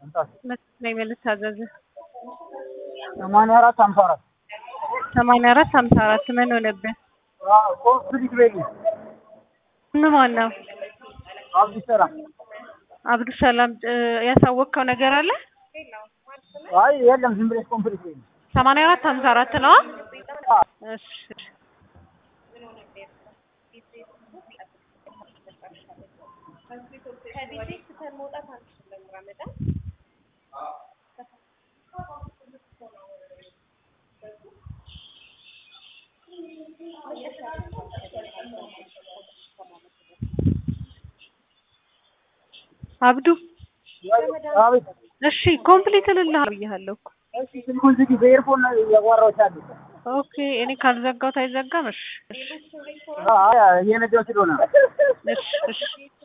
ነኝ ልታዘዝ ሰማንያ አራት ሀምሳ አራት ሰማንያ አራት ሀምሳ አራት ምን ሆነብህ? ኮምፕሊት ቤት ምን ማን ነው? አብዱሰላም አብዱሰላም ያሳወቅከው ነገር አለ? አይ የለም ዝም ብለሽ ኮምፕሊት ቤት ሰማንያ አራት ሀምሳ አራት ነው። እሺ አብዱ አቤት እሺ ኮምፕሊት እልልሃለሁ ብዬሃለሁ እኮ እሺ ስልኩን ዝጊ በኤርፎን ነው ያዋራሁሽ ያለሁት ኦኬ እኔ ካልዘጋሁት አይዘጋም እሺ አይ እየነዳሁ ስለሆነ ነው እሺ እሺ